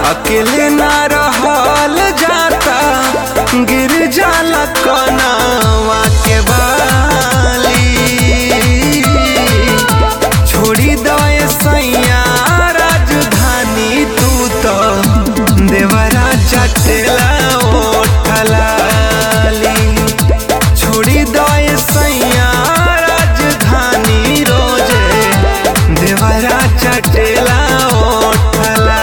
अकेले ना रहल जाता गिर जाला कनावा के बाली छोड़ी दए सैया राजधानी तू तो देवरा चटेला ओठलाली छोड़ी दए सैया राजधानी रोजे देवरा चटेला ओठलाली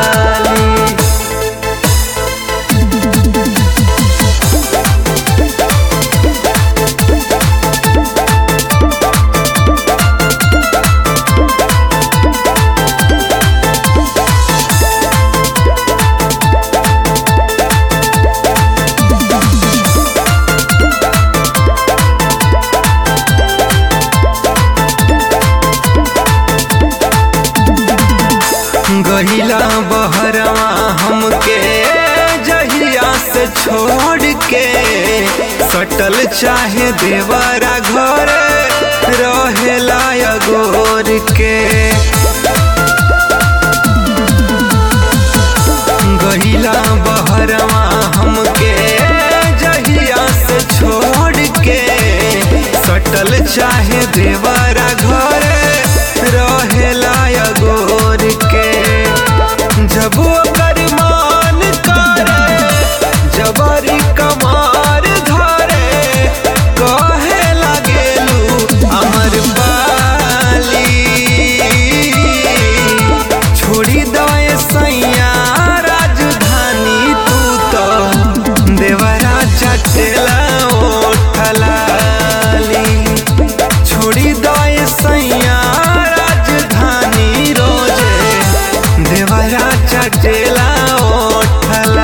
गहिला बहरवा हमके जहिया से छोड़ के सटल चाहे देवरा घर रहेला अगोर के गहिला बहरवा हमके जहिया से छोड़ के सटल चाहे देवरा घर रहेला अगोर के जब ओकर मान करे जबरी कमार धरे कहे लागेलू अमर बाली छोड़ी दए सैया राजधानी तू तो देवरा चटेला ओठलाली छोड़ी दए सैया राजधानी रोजे देवरा चटेला ओठलाली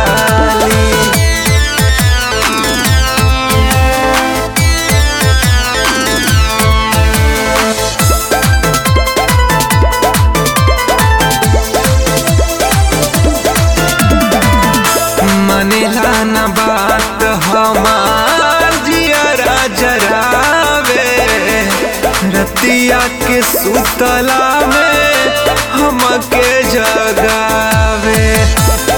मनेला न बात हमार जियरा जरावे रतिया के सुतला में हमके जगावे